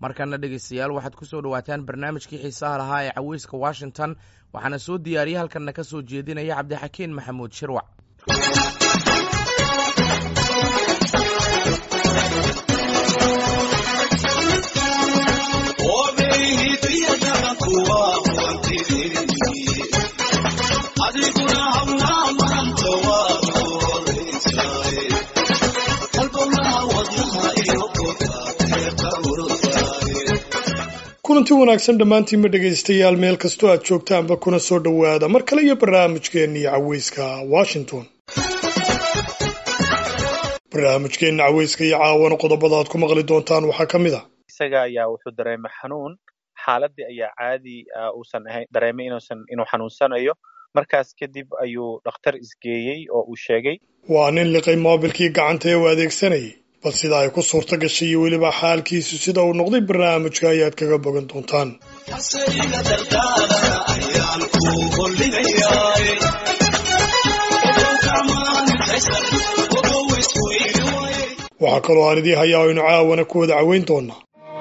markana dhegeystayaal waxaad ku soo dhowaataan barnaamijkii xiisaha lahaa ee caweyska washington waxaana soo diyaariyey halkanna ka soo jeedinaya cabdixakiin maxamuud shirwac kulanti wanaagsan dhammaantiinma dhegaystayaal meel kastoo aad joogtaanba kuna soo dhowaada mar kale iyo barnaamijkeennii caweyska washington barnaamijkeenna caweyska iyo caawana qodobada aad ku maqli doontaan waxaa ka mid a isaga ayaa wuxuu dareemay xanuun xaaladii ayaa caadi uusan ahayn dareemay inuusan inuu xanuunsanayo markaas kadib ayuu dhakhtar isgeeyey oo uu sheegay waa nin liqay moobilkii gacanta ee u adeegsanayay bal sida ay ku suurto gashay iyo weliba xaalkiisu sida uu noqday barnaamijka ayaad kaga bogan doontaan waxaa kaloo aan idii hayaa aynu caawana ku wada caweyn doonaa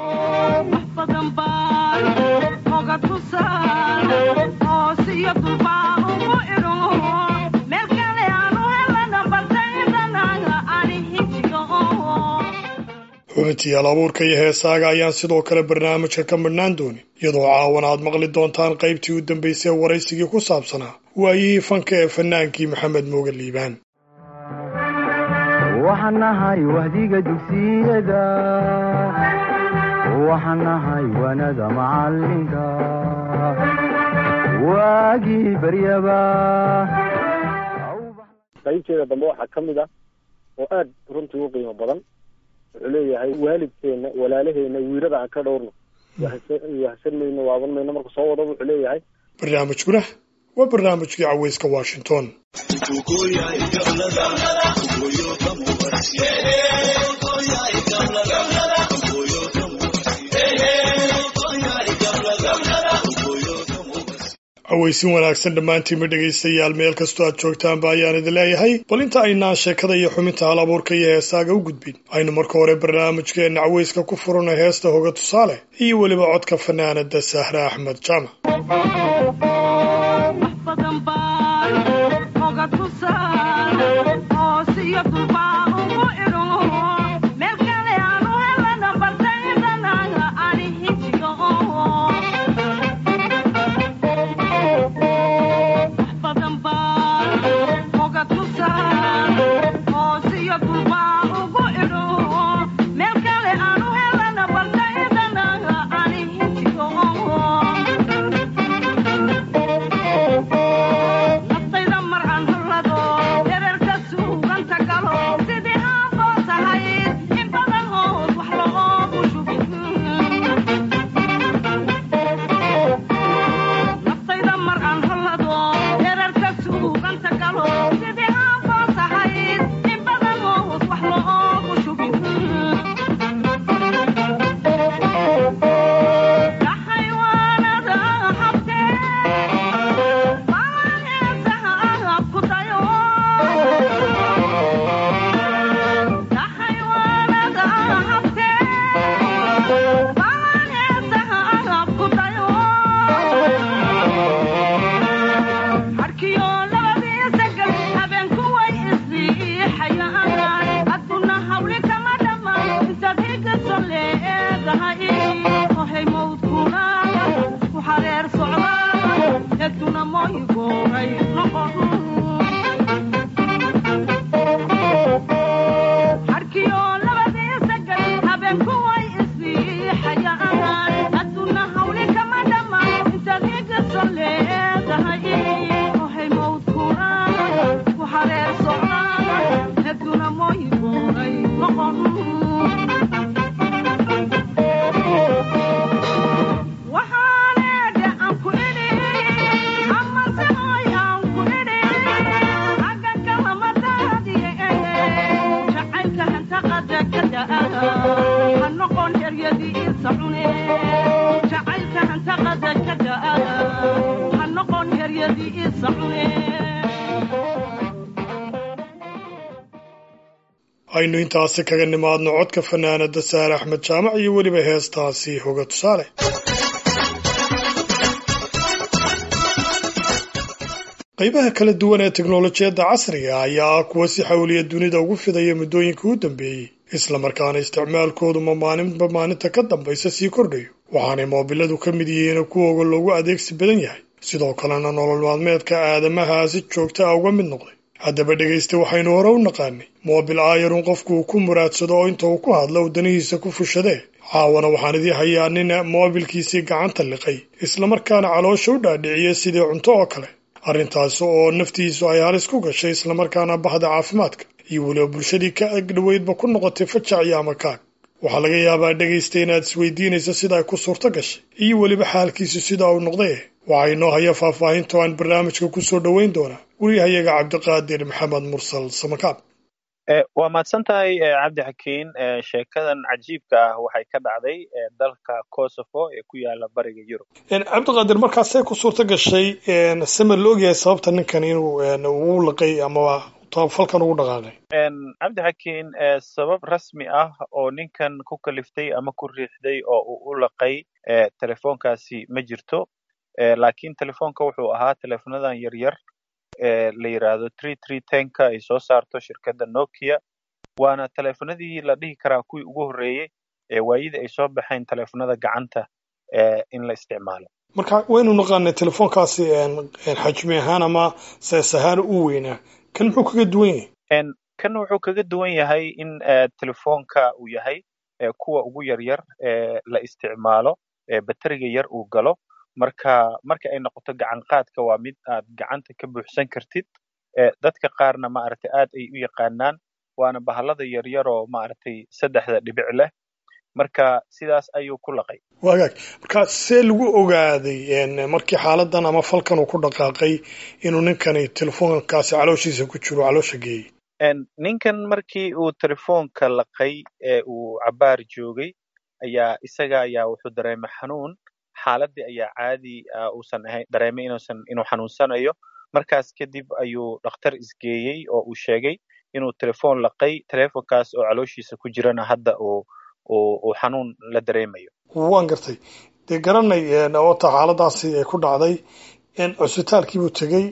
xubintii hal abuurka iyo heesaaga ayaan sidoo kale barnaamijka ka midhnaan doonin iyadoo caawana aad maqli doontaan qaybtii u dambaysay ee waraysigii ku saabsanaa waayihii fanka ee fanaankii maxamed mooge liibaan waxaan nahay wahdiga dugsiyada waxaan nahay wanada macalinka waagii baryaba qaybteeda dambe waxaa ka mid ah oo aad runtii u qiimo badan wuxuu leeyahay waalidkeena walaalaheena wiirada aan ka dhowrno wahsan mayno waaban mayno marka soo wadaba wuxuu leeyahay barnaamijkuna waa barnaamijkii caweyska washington caweysin wanaagsan dhammaantiinma dhegaystayaal meel kastoo aad joogtaanba ayaan idin leeyahay bal inta aynaan sheekada iyo xubinta hal abuurka iyo heesaaga u gudbin aynu marka hore barnaamijkeenna caweyska ku furana heesta hoga tusaale iyo weliba codka fanaanada sahre axmed jaamac waxaan aynu intaasi kaga nimaadno codka fanaanada saare axmed jaamac iyo weliba heestaasi hoga tusaale qaybaha kala duwan ee teknolojiyadda casriga ayaa ah kuwa si xawliya dunida ugu fidaya muddooyinka u dambeeyey islamarkaana isticmaalkoodu ma maalinba maalinta ka dambaysa sii kordhayo waxaanay moobiladu ka mid yihiin kuwooga loogu adeegsi badan yahay sidoo kalena nolol maalmeedka aadamaha si joogta ah uga mid noqday haddaba dhegaysta waxaynu hore u naqaanay moobil aayarun qofku uu ku muraadsado oo inta uu ku hadlo uu danihiisa ku fushadee caawana waxaan idii hayaa nin moobilkiisii gacanta liqay islamarkaana caloosha u dhaadhiciyay sidii cunto oo kale arrintaas oo naftiisu ay halis ku gashay islamarkaana bahda caafimaadka iyo weliba bulshadii ka agdhoweydba ku noqotay fajac iyo amakaag waxaa laga yaabaa dhegaysta inaad isweydiinayso sida ay ku suurto gashay iyo weliba xaalkiisu sida uu noqday waxaa inoo haya faahfaahinto aan barnaamijka ku soo dhoweyn doonaa weriyahayaga cabdiqaadir maxamed mursal samakaab waa mahadsan tahay cabdi xakiin sheekadan cajiibka ah waxay ka dhacday dalka kosovo ee ku yaala bariga yurub cabdiqaadir markaasee ku suurto gashay same la ogyahay sababta ninkan inuu uu liqay amaba falkan ugu dhaqaaqay cabdi xakiin sabab rasmi ah oo ninkan ku kaliftay ama ku riixday oo uu u laqay telefoonkaasi ma jirto laakiin telefoonka wuxuu ahaa telefonadan yaryar la yidhaahdo tree tree tenka ay soo saarto shirkadda nokia waana telefonadii la dhihi karaa kuwii ugu horreeyey ee waayida ay soo baxeen telefonada gacanta in la isticmaalo marka waynu naqaanay telefoonkaasi xajmi ahaan ama sees ahaan u weynaa kan muxuu kaga duwan yahay kan wuxuu kaga duwan yahay in telefoonka uu yahay kuwa ugu yaryar ee la isticmaalo ee bateriga yar uu galo marka marka ay noqoto gacan qaadka waa mid aad gacanta ka buuxsan kartid dadka qaarna maaragtay aad ay u yaqaanaan waana bahalada yaryar oo maaragtay saddexda dhibic leh marka sidaas ayuu ku laqay wagaag marka see lagu ogaaday markii xaaladan ama falkan uu ku dhaqaaqay inuu ninkani telefoonkaasi calooshiisa ku jiro caloosha geeyey ninkan markii uu telefoonka laqay ee uu cabaar joogay ayaa isaga ayaa wuxuu dareemay xanuun xaaladii ayaa caadi uusan ahayn dareemay inuusan inuu xanuunsanayo markaas kadib ayuu dhakhtar isgeeyey oo uu sheegay inuu telefoon laqay telefoonkaas oo calooshiisa ku jirana hadda uu uu xanuun la dareemayo waan gartay dee garanay oota xaaladaasi ay ku dhacday cusbitaalkii buu tegey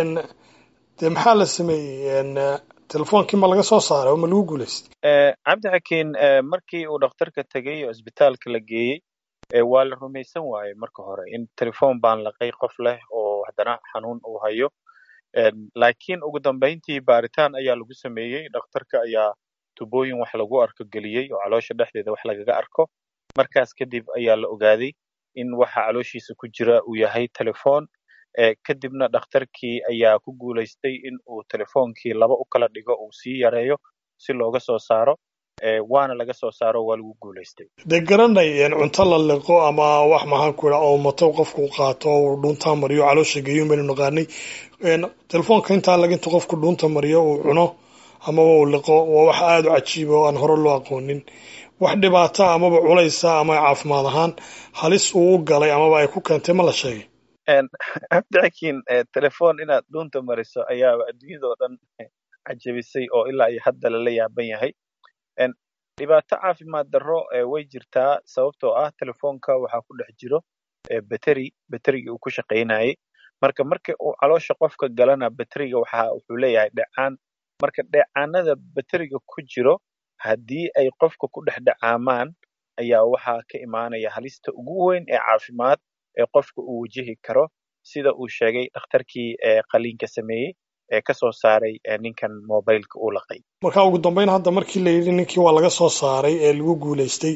dee maxaa la sameeyey telefoonkii ma laga soo saaray oo ma lagu guulaystay cabdi xakiin markii uu dhakhtarka tegey oo isbitaalka la geeyey waa la rumaysan waaye marka hore in telefoon baan laqay qof leh oo haddana xanuun uu hayo laakiin ugu dambayntii baaritaan ayaa lagu sameeyey dhakhtarka ayaa tubooyin wax lagu arko geliyey oo caloosha dhexdeeda wax lagaga arko markaas kadib ayaa la ogaaday in waxa calooshiisa ku jira uu yahay telefoon kadibna dhakhtarkii ayaa ku guulaystay in uu telefoonkii laba u kala dhigo uu sii yareeyo si looga soo saaro waana laga soo saaro waa lagu guulaystay dee garanay cunto la liqo ama wax maxaan ku idha oo mato qofku qaato oo dhuuntaa mariyo caloosha geeyo baynu naqaanay telefoonka intaa laga inta qofku dhuunta mariyo uu cuno amaba uu liqo waa wax aada u cajiiba oo aan hore loo aqoonin wax dhibaata amaba culaysa ama caafimaad ahaan halis uu u galay amaba ay ku keentay ma la sheegay cabdixakiin telefoon inaad dhuunta mariso ayaaba adduunyadao dhan cajabisay oo ilaa iyo hadda lala yaaban yahay dhibaato caafimaad darro way jirtaa sababtoo ah telefoonka waxaa ku dhex jiro bateri baterigii uu ku shaqaynayay marka marka uu caloosha qofka galana bateriga waxa wuxuu leeyahay dhecaan marka dheecaanada bateriga ku jiro haddii ay qofka ku dhex dhecaamaan ayaa waxaa ka imaanaya halista ugu weyn ee caafimaad ee qofka uu wajihi karo sida uu sheegay dhakhtarkii qaliinka sameeyey ee ka soo saaray ninkan mobileka uu laqay marka ugu dambeyn hadda markii la yidhi ninkii waa laga soo saaray ee lagu guulaystay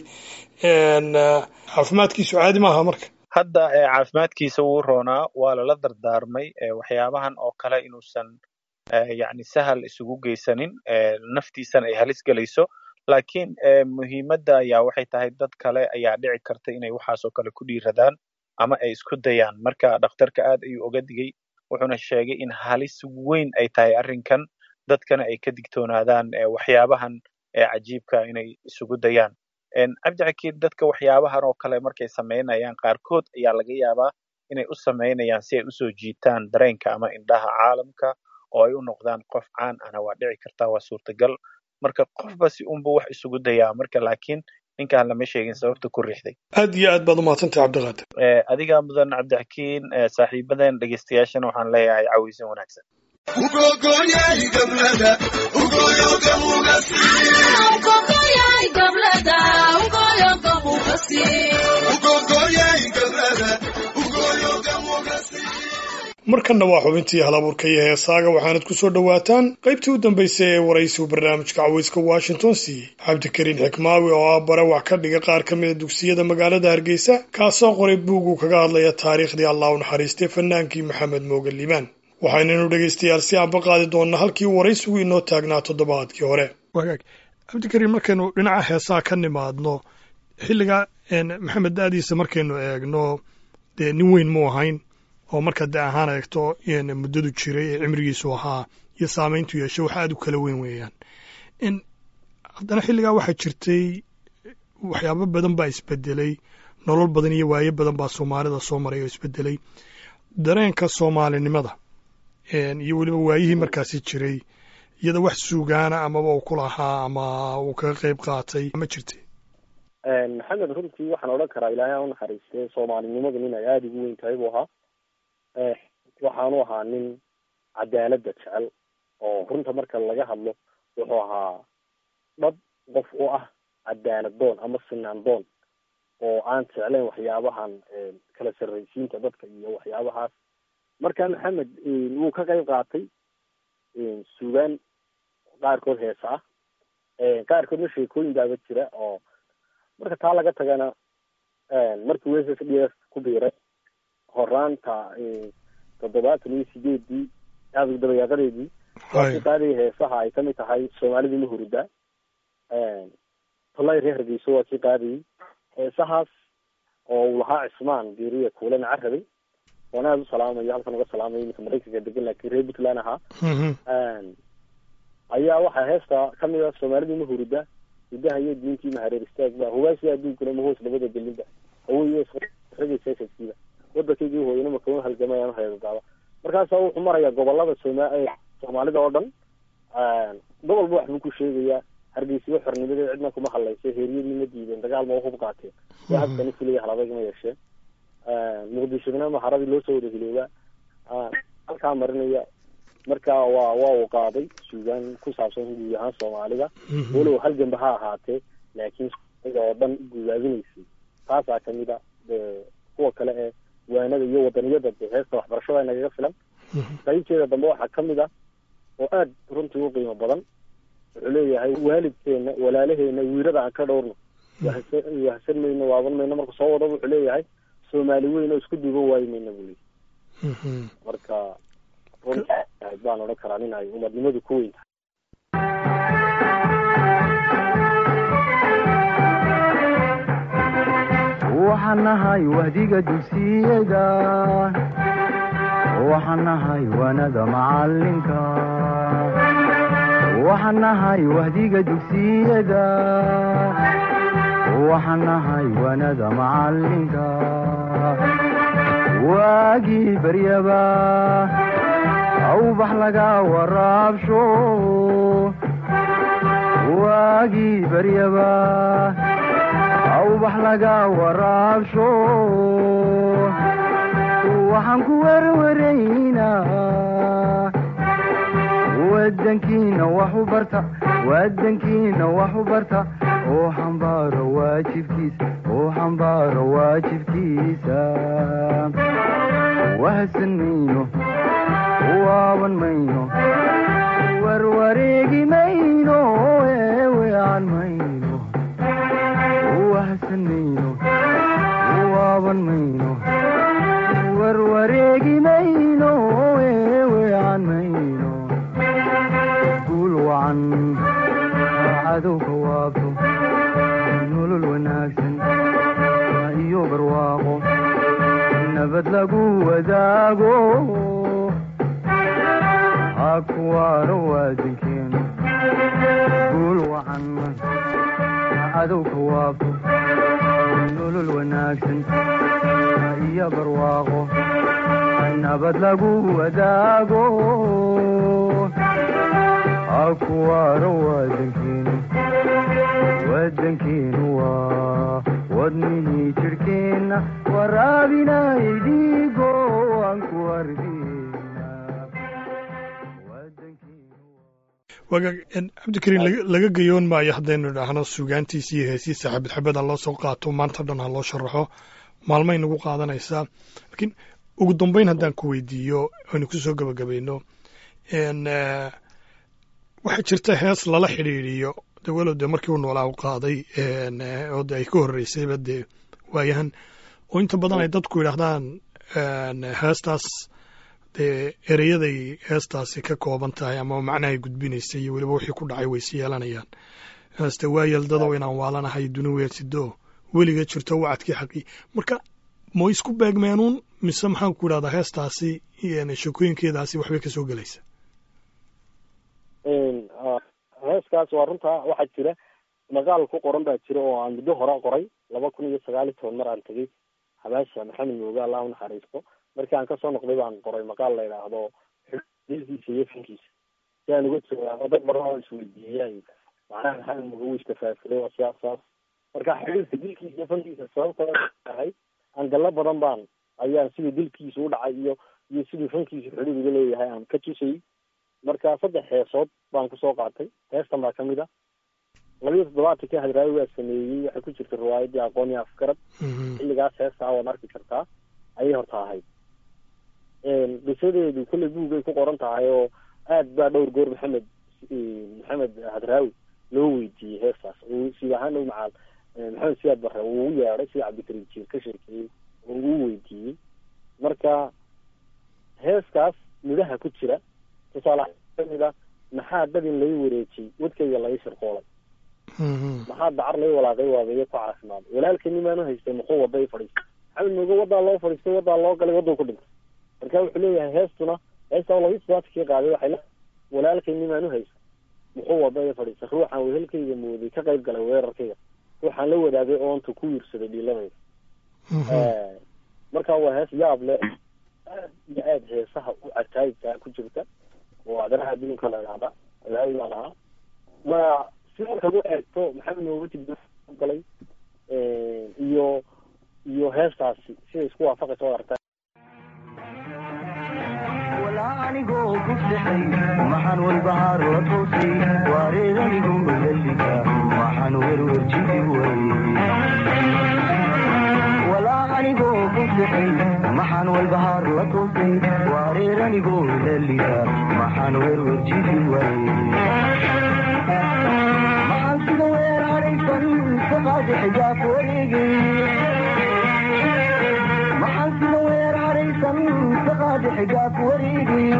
caafimaadkiisu caadi maaha marka hadda caafimaadkiisa wuu roonaa waa lala dardaarmay waxyaabahan oo kale inuusan yacni sahal isugu geysanin naftiisana ay halis gelayso laakiin muhiimadda ayaa waxay tahay dad kale ayaa dhici karta inay waxaasoo kale ku dhiiradaan ama ay isku dayaan marka dhakhtarka aad ayuu oga digay wuxuuna sheegay in halis weyn ay tahay arrinkan dadkana ay ka digtoonaadaan waxyaabahan cajiibka inay isugu dayaan cabdixakiin dadka waxyaabahan oo kale markay samaynayaan qaarkood ayaa laga yaabaa inay u samaynayaan si ay usoo jiitaan dareenka ama indhaha caalamka oo ay u noqdaan qof caan ana waa dhici kartaa waa suurtagal marka qofba si unbu wax isugu dayaa marka laakiin ninkaan lama sheegin sababta ku riixday aad iyo aad baad umahadsantahay cabdiqaadir Eh, adigaa mudan cabdixakiin eh, saaxiibadan dhegeystayaashana waxaan leeyahay caweysan wanaagsan markanna waa xubintii halabuurka iyo heesaaga waxaanad ku soo dhowaataan qaybtii u dambaysay ee waraysigu barnaamijka caweyska washington siiyey cabdikariin xikmaawi oo ah bare wax ka dhiga qaar ka mida dugsiyada magaalada hargeysa kaasoo qoray buug uu kaga hadlaya taariikhdii allah u naxariistay fanaankii maxamed mooge liibaan waxaynanu dhegaystayaal si aanba qaadi doonnaa halkii waraysigu inoo taagnaa toddobaadkii hore wagaag cabdikariin markaynu dhinaca heesaha ka nimaadno xilliga maxamed da-diisa markaynu eegno dee nin weyn mu ahayn oo marka de ahaan eegto muddadu jiray ee cimrigiisu ahaa iyo saamayntu yeeshay wax aad u kala weyn weeyaan in haddana xilligaa waxaa jirtay waxyaabo badan baa isbedelay nolol badan iyo waayo badan baa soomaalida soo maray oo isbedelay dareenka soomaalinimada iyo weliba waayihii markaasi jiray iyada wax suugaana amaba uu ku lahaa ama uu kaga qayb qaatay ma jirtay maxamed runtii waxaan odhan karaa ilaahay ha unaxariistee soomaalinimadu nin ay aada ugu weyn tahay buu ahaa waxaanu ahaa nin cadaaladda jecel oo runta marka laga hadlo wuxuu ahaa dhab qof u ah cadaalad doon ama sinaan doon oo aan jeclayn waxyaabahan kala sarraysiinta dadka iyo waxyaabahaas marka maxamed wuu ka qayb qaatay suugaan qaarkood heesa ah qaarkoodna sheekooyin baaba jira oo marka taa laga tagana markii w s s d s ku biiray horaanta toddobaatan iyo sideedii aada dabayaaqadeedii waakii qaadaya heesaha ay kamid tahay soomaalida ma hurida tolay reer hargeyso waa kii qaadayay heesahaas oo uu lahaa cismaan geeriya kuulana carabay oon aada u salaamayo halkan uga salaamayo iminka maraykanka degan laakiin reer puntland ahaa ayaa waxaa heesta kamid a soomaalida ma hurida hidaha iyo diintii mahareer istaagba hubaasida adduunkuna ma hoos labada gelinba hawaiyo ragaysasadkiiba waddankaygii hooyana makama halgamayaan heedadaaba markaasa wuxuu marayaa gobolada sooma soomaalida oo dhan gobolba waxbuu ku sheegayaa hargeysiba xornimadeed cidna kuma hadlaysa heeryadii ma diideen dagaal ma hub qaateen waa habkani filaya haladag ma yeesheen muqdishona maharadii loo soo wada hiloobaa halkaa marinaya marka waa waa uu qaaday suugaan ku saabsan guud ahaan soomaalida walow halganba ha ahaatee laakiin oo dhan gudaadinaysay taasaa kamid a kuwa kale ee waanada iyo wadaniyada de heesta waxbarashada nagaga filan qaybteeda dambe waxaa kamid ah oo aad runtii u qiimo badan wuxuu leeyahay waalidkeena walaalaheena wiirada aan ka dhowrno wahsan mayno waaban mayno marka soo wada wuxuu leeyahay soomaali weyn oo isku duuba waayi mayna buu leeyahy marka runtii baan odhan karaa nin ay umadnimadu ku weyn tahay waxaan nahay wahdiga dugsiyada waxaan nahay waanada macalinka waxaan nahay wahdiga dugsiyada waxaan nahay waanada macalinka waagii baryaba awbax laga waraabsho waagii baryaba awbax laga waraabsho waxaan ku werwaraynaa wadankiina wax u barta wadankiina wax u barta oo xambaaro waajibkiisa oo xambaaro waajibkiisa wahsan mayno waaban mayno warwareegi mayno eewean mayno wahsan mayno waaban mayno warwareegi mayno eewean mayno guul wacan cadowka waabto nolol wanaagsan iyo barwaaqo nabad lagu wadaago hakuwaaro waadankeenu guul wacan cadowka waabto nolol wanaagsan iyo barwaaqo nabad lagu wadaago akuwaaro wadankiinu wadankiinu waa wadnihii jidhkeenna waraabinayay dhiigo aan ku ardina wagaag cabdikariin laga- laga gayoon maayo haddaynu idhaahno sugaantiisa iyo heesiisa xabad xabadan loo soo qaato maanta dhan ha loo sharaxo maalmay nagu qaadanaysaa laakiin ugu dambeyn haddaan ku weydiiyo aynu ku soo gebagabayno n waxaa jirta hees lala xidhiidhiyo de walow dee markii uu noolaa u qaaday n oo de ay ka horreysayba dee waayahan oo inta badan ay dadku yidhaahdaan n heestaas dee ereyaday heestaasi ka kooban tahay ama macnahay gudbinaysa iyo weliba wixii ku dhacay waysi yeelanayaan heeste waa yeeldadow inaan waalanahay duni weersido weliga jirto wacadkii xaqii marka ma isku beegmeenuun mise maxaan ku idhahdaa heestaasi iyo sheekooyinkeedaasi waxbay ka soo gelaysa heeskaas waa runtaa waxaa jira maqaal ku qoran baa jira oo aan muddo hore qoray laba kun iyo sagaal iyo toban mar aan tegey habaasha maxamed mooge allah unaxariisto markii aan kasoo noqday baan qoray maqaal la yidhaahdo dilkiisa iyo fankiisa si aan uga jawaabo dad badan oo isweydiiyay macnaha maxamed mooge wuu istafaafilay waa siyaas saas marka xidhiirka dilkiisa iyo fankiisa sababta tahay angalo badan baan ayaan sidii dilkiisa u dhacay iyo iyo sidii fankiisa xidhiir uga leeyahay aan ka tusayay marka saddex heesood baan kusoo qaatay heestan baa kamid a labiyo toddobaatankii hadraawi waa sameeyey waxay ku jirta riwaayadii aqoon iyo afgarad xilligaas heestaa waad arki kartaa ayay horta ahayd qisadeedu kolley buugay ku qoran tahay oo aad baa dhowr goor maxamed maxamed hadraawi loo weydiiyey heestaas siid ahaan dhow macaal maxamed siyaad barre uu ugu yeedhay sida cabdikariim jiir ka sheekeeyey oo uu weydiiyey marka heeskaas midhaha ku jira tusaale kamid a maxaa dadin lai wareejiyey wadkayga lai shirqoolay maxaa dacar lai walaaqay waabeeye ku caafimaaday walaalkani maanu haystay muxuu wada i fadhiistay maxamed mooge wadaa loo fadhiistay wadaa loo galay waduu ku dhintay marka wuxuu leeyahay heestuna heestaa labiyi todobaatkii qaaday waxay le walaalkani maanu haystay muxuu wada i fadhiistay ruuxaan wehelkayga mooday ka qayb galay weerarkayga ruuxaan la wadaagay oonta ku wiirsaday dhiiladayda marka waa hees yaab leh aad iyo aad heesaha u cataayibkaa ku jirta oo adaraha adduunka la idhaahda ilaahay baa lahaa ma si markaad u eegto maxamed nooga tibda galay iyo iyo heestaasi siday isku waafaqaysa waad aragtaa anigoo ku sixay maxaan walbahaar la toosay waareedanigu lalika maxaan werwerjidi way walaa anigoo ku sixay maxaan walbahaar la toosay waareeranigoo lalika maxaan werwerjidi way maxaan sida weer hadhaysan saqaadi xijaab wareegay maxaan sida weer hadhaysan saqaadi xijaab wareegay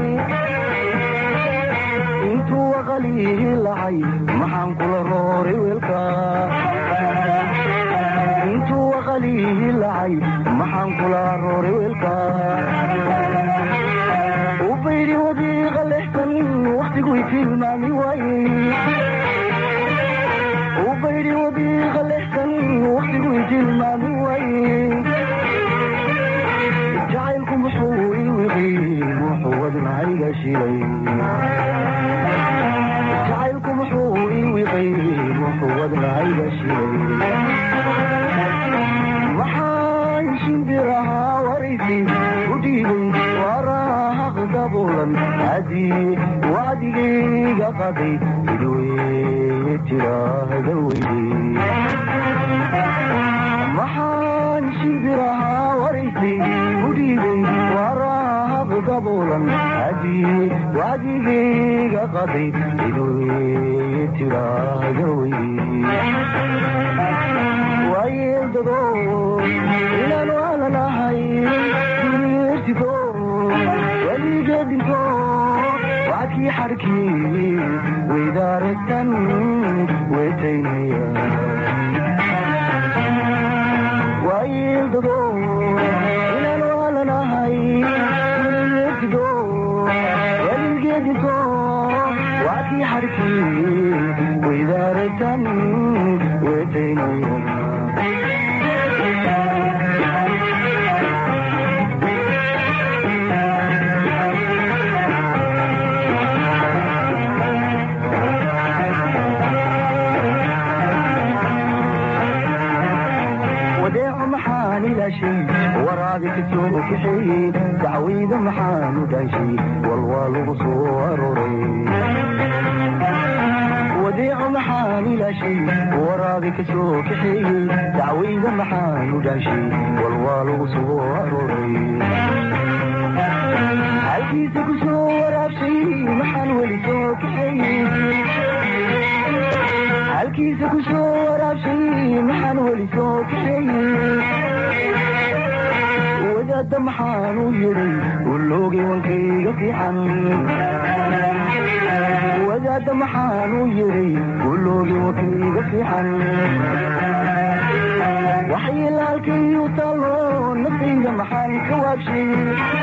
intuu waqalihi lacay maxaan kula rooray weelka intuu waqalihi lacay maxaan kula rooray weelka u baydi wadiiqa lexsan waktigu tilmaami waayey u baydi wadiiqa lexsan waktigu tilmaami waayey jacaylku muxuu iwiqi muxuu wadnahayga shilay jacaylku muxuu iwiqay muxuu wadnahayga shilay maxaan shimbirahaa waraysi u dhiibay waraahaq dabulan haddii wacdigayga qaday idweye tiraahda weyde maxaan shimbirahaa waraysi u dhiibay waraahaq dabulan haddii wacdigayga qaday idweye tiraahda weyde waayeeldado inaan waalanahay dunyertigo weligeedinto wacadkii xarkii weydaaragtan wetaynaya waayeeldado inaan waalanahay dunyertigo weligeedinto wacadkii xarkii weydaaragtan wetaynaya ilaashay waraabi ka soo kaxeeyey dacwayda maxaanu dhaashay walwaa lagu soo aroray wadeeco maxaan ilaashay waraabi ka soo kaxeeyey dacwayda maxaanu dhaashay walwaa lagu soo aroray halkiisa ku soo waraabshay maxaan weli soo kaxeeyey halkiisa ku soo waraabshay maxaan weli soo kaxeeyey wadaadda maxaan u yidhay uloogay wankayga fiican wadaadda maxaan u yidhay uloogay wankayga fiican waxyilaalkay u taalo naftayda maxaan ka waabshay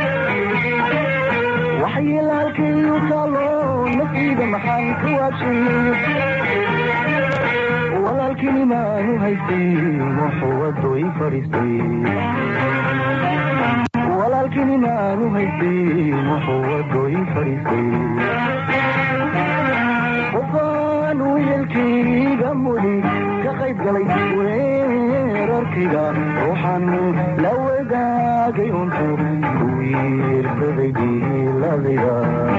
waxyilaalkay u taalo naftayda maxaan ka waabshay walaalkini maanu haystay muxuwado i fariistay walaalkini maanu haystay muxuwado i fariistay qofaan wiilkayga mudi ka qayb galay weerarkayga ruuxan la wadaagay untu wiirsaday diiladayda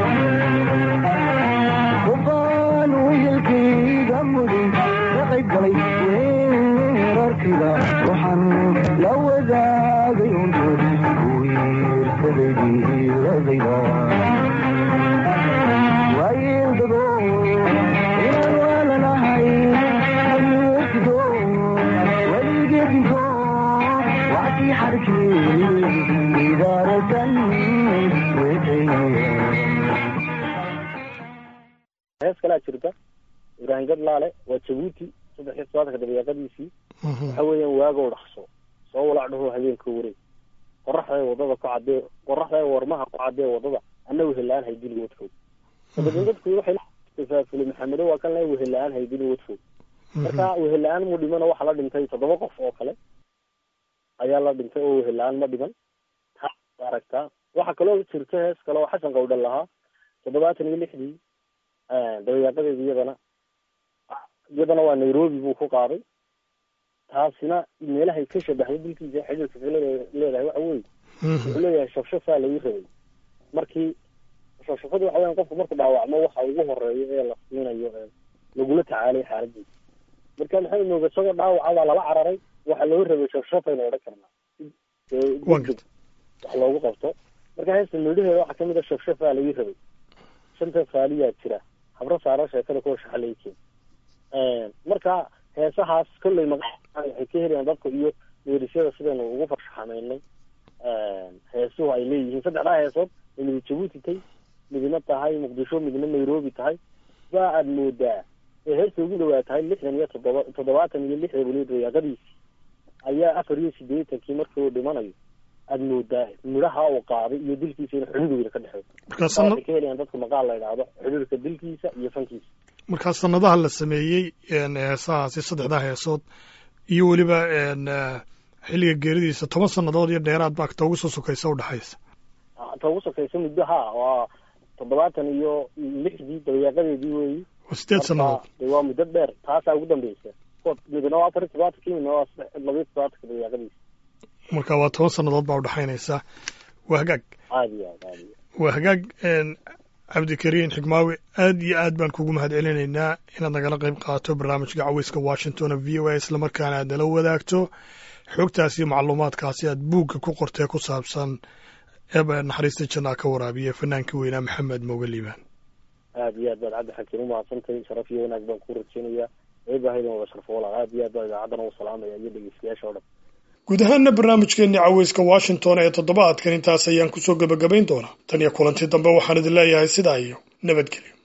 qofaan wiilkayga mudi ka qayb galay weerarkayga ruuxan la wadaagay untu wiirsaday diiladayda waayildado inaan waalanahay weligeedinto weligeedinto wacdii xarkii idaaratan hees kalaa jirta ibraahim gadlaale waa jabuuti saddex iyo todobaatanka dabayaaqadiisii waxa weeyaan waagow dhaqso soo walac dhaho habeenka wareeg qoraxday wadada ku cadee qoraxday warmaha ku cadee wadada anna wehelaan haydili wadfoog dabadeed dadku waxay tafaafulay maxamedo waa kan le wehelaan haydili wadfoog marka wehelaan mu dhimana waxaa la dhintay toddoba qof oo kale ayaa la dhintay oo wehelaan ma dhiman taa aragtaa waxaa kaloo jirta hees kale oo xasan qawdhan lahaa toddobaatan iyo lixdii dabayaaqadeedi iyadana iyadana waa nairobi buu ku qaaday taasina meelahay ka shabaxday dilkiisa xidhiirka kale leedahay waxa weye wuxuu leeyahay shafshafaa lagu rabay markii shafshafadu waxa weyan qofku marku dhaawacmo waxa ugu horeeyo ee la siinayo ee lagula tacaalay xaaladiisa marka maxay nooga isagoo dhaawaca baa lala cararay waxa loo rabay shafshafaynu odhan karnaa wax loogu qabto marka heesta midhaheeda waxaa kamid a shafshafaa lagu rabay shanta faaliyaa jira habro saara sheekada kuwa shaxalayken marka heesahaas kolley maqa waxay ka helayaan dadka iyo meerisyada sidaynu ugu farshaxameynay heesuhu ay leeyihiin saddexdaa heesood ay midi jabuuti tahay midna tahay muqdisho midna nairobi tahay baa aada moodaa ee heesta ugu dhawaa tahay lixdan iyo toddoba toddobaatan iyo lixda weliba dayaaqadiisi ayaa afar iyo sideetankii markii uu dhimanayo aada moodaa midhaha uu qaaday iyo dilkiisa in xidhiidhooda ka dhexeeyo waxay ka helayaan dadka maqaal la idhaahdo xidhiidhka dilkiisa iyo fankiisa markaa sanadaha la sameeyey heesahaasi saddexdaa heesood iyo weliba xilliga geeridiisa toban sannadood iyo dheeraad baa ta ugu soo sokaysa udhexaysa ta ugu sokaysa muddo ha waa toddobaatan iyo lixdii dabayaaqadeedii weeyi waa sideed sannadood waa muddo dheer taasaa ugu dambeysa midna waa afar iyo todobaatanki midna waa labiyo todobaatanka dabayaaqadiisa marka waa toban sannadood baa udhexaynaysa waa hagaag aad iyo aad aad iyo waa hagaag cabdikariin xikmaawi aad iyo aad baan kugu mahad celinaynaa inaad nagala qayb qaato barnaamijka caweyska washington v o a islamarkaana aad nala wadaagto xogtaas iyo macluumaadkaasi aad buugga ku qortee ku saabsan eeba naxariista jannaa ka waraabiya fanaanka weynaa maxamed mooge liibaan aad iyo aad baad cabdi xakiin umahadsantahay sharaf iyo wanaag baan ku rajeynayaa eebahaydan wada sharfo walaal aad iyo aad baa idaacaddana u salaamaya iyo dhegeystayaasha o dhan guud ahaanna barnaamijkeenni caweyska washington ee toddobaadkan intaas ayaan kusoo gebagabayn doonaa tan iyo kulantii dambe waxaan idin leeyahay sidaa iyo nabadgelyo